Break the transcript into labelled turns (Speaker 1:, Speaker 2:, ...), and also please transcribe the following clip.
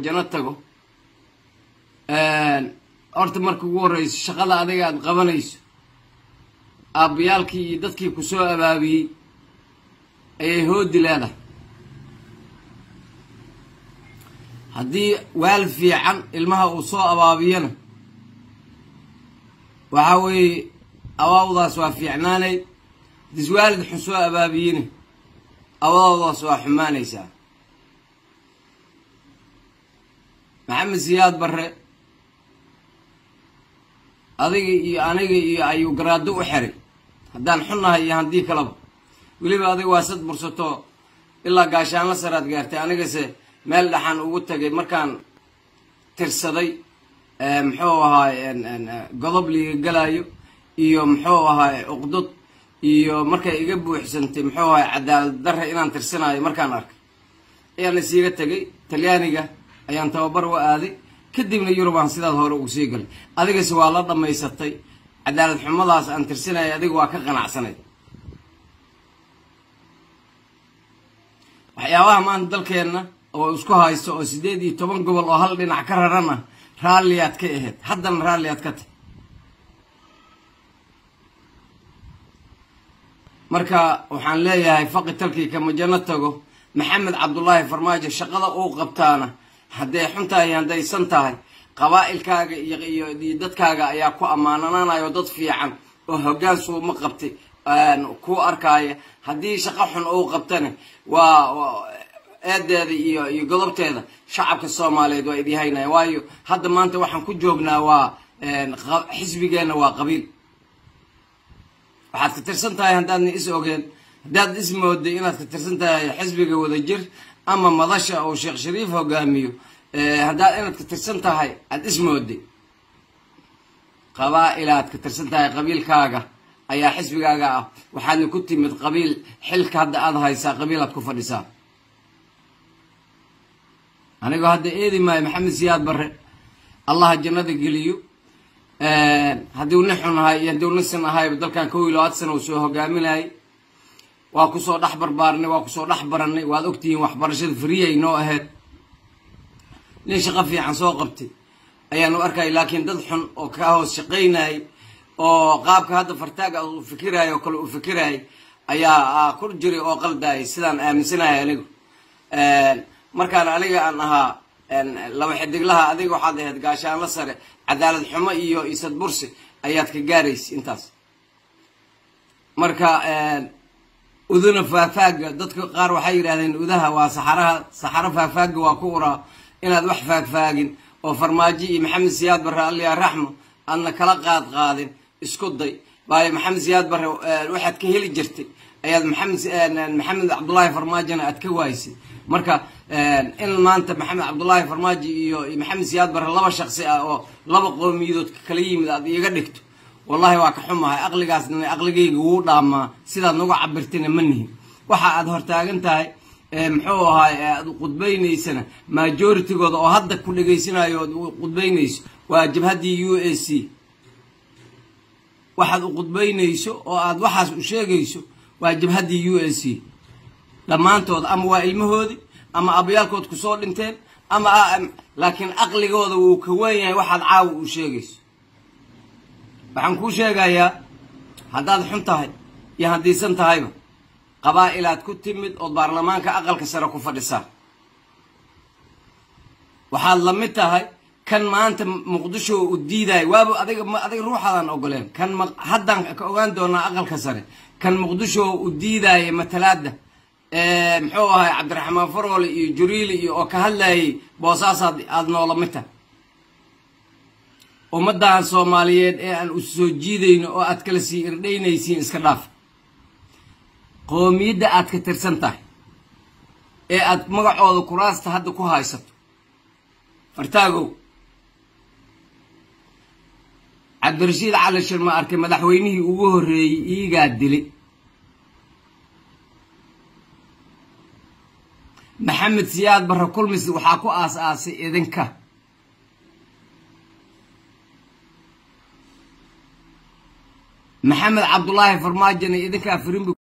Speaker 1: jano tago horta marka ugu horreyso shaqada adiga aad qabanayso aabbayaalkii iyo dadkii ku soo abaabiyey ayay hoodi leedahay haddii waal fiican ilmaha uu soo abaabiyana waxaa weeye abaawdaas waa fiicnaanayd haddiis waalid xun soo abaabiyina abaawdaas waa xumaanaysaa maxamed siyaad barre adiga iyo aniga iyo ayuu garaado u xiray haddaan xunnahay iyo haddii kaleba weliba adiga waa sad bursato ilaa gaashaanla saraad gaartay anigase meel dhaxan ugu tagay markaan tirsaday muxuu ahaay godob liiga galayo iyo muxuu ahaay uqdod iyo markay iga buuxsantay muxuu ahaay cadaalad darre inaan tirsanayo markaan arkay ayaan isiiga tegay talyaaniga ayaan tababar u aaday kadibna yurubaan sidaad hore ugu sii galay adigase waa la dhammaysatay cadaalad xumadaas aan tirsanaya adiga waa ka qanacsanay waxyaabaha maanta dalkeenna oo isku haysto oo siddeed iyo toban gobol oo hal dhinac ka raran ah raalliyaad ka ahayd haddana raalliyaad ka tahy marka waxaan leeyahay faqi talkii kama janno tago maxamed cabdullaahi farmaajo shaqada uu qabtaana hadday xun tahay hadday san tahay qabaa'ilkaaga iyo dadkaaga ayaa ku ammaananaanayo dad fiican oo hoggaan suuma qabtay kuu arkaaya haddii shaqo xun uu qabtana waa eedeeda iyo iyo godobteeda shacabka soomaaliyeed waa idyahaynaya waayo hadda maanta waxaan ku joognaa waa xisbigeenna waa qabiil waxaad ka tirsan tahay haddaadna is ogeen haddaad is mooday inaad ka tirsan tahay xisbiga wadajir ama madasha oo sheekh shariif hogaamiyo haddaad inaad ka tirsan tahay aada is mooday qabaa-ilaad ka tirsan tahay qabiilkaaga ayaa xisbigaaga ah waxaadna ku timid qabiil xilka hadda aada haysaa qabiilaad ku fadhisaa anigoo hadda eedi maayo maxamed siyaad barre allaha jannada geliyo haddii uni xun ahay iyo haddii unisan ahayba dalkan kow iyo labaatan sana uu soo hogaaminayay waa kusoo dhex barbaarnay waa kusoo dhex barannay waad ogtihiin waxbarashada friyay noo ahayd nin shaqo fiican soo qabtay ayaanu arkay laakiin dad xun oo ka hoos shaqaynayay oo qaabka hadda fartaaga uu fikiraayo oo kale uu fikirayay ayaa ku jiray oo qaldayay sidaan aaminsanahay anigu markaan aniga aan ahaa laba xidiglaha adiga waxaad ahayd gaashaanla sare cadaalad xumo iyo isad bursi ayaad ka gaaraysa intaas marka uduna faafaaga dadka qaar waxay yidhahdeen udaha waa saxaraha saxaro faafaaga waa ku uraa inaad wax faagfaagin oo farmaajo iyo maxamed siyaad barre alliya raxmo aadna kala qaad qaadin isku day waayo maxamed siyaad barre waxaad ka heli jirtay ayaad maxamed maxamed cabdullaahi farmaajona aad ka waaysay marka in maanta maxamed cabdullaahi farmaajo iyo maxamed siyaad barre laba shaqsi ah oo laba qowmiyadood kala yimid aad iiga dhigto wallahi waa ka xumahay aqligaasna aqligayga wuu dhaamaa sidaad nagu cabirtina ma nihin waxa aad hortaagan tahay muxuu ahaay aad qudbaynaysana majoritygooda oo hadda ku dhegaysanayo ood qudbaynayso waa jabhaddii u a c waxaad u qudbaynayso oo aad waxaas u sheegayso waa jabhaddii u a c dhammaantood ama waa ilmahoodii ama abayaalkood kusoo dhinteen ama laakiin aqligooda wuu ka wen yahay waxaad caawa u sheegayso waxaan kuu sheegayaa haddaad xun tahay iyo haddiisan tahayba qabaa-ilaad ku timid ood baarlamaanka aqalka sare ku fadhisaa waxaad la mid tahay kan maanta muqdisho u diidayo waaba adiga adiga ruuxaadaan ogoleen kan haddaan ka ogaan doonaa aqalka sare kan muqdisho u diidaya matalaada muxuu ahay cabdiraxmaan faroole iyo juriili iyo oo ka hadlayay boosaasaad aada noola mid tahay ummaddan soomaaliyeed ee aan u soo jiidayno oo aad kala sii irdhaynaysiin iska dhaaf qoomiyadda aad ka tirsan tahay ee aad magacooda kuraasta hadda ku haysato fartaagow cabdirashiid cali shirma arkay madaxweynihii ugu horreeyey iigaa dilay maxamed siyaad barre kulmis waxaa ku aas-aasay idinka maxamed cabdulaahi farmaajona idinkaa firimbi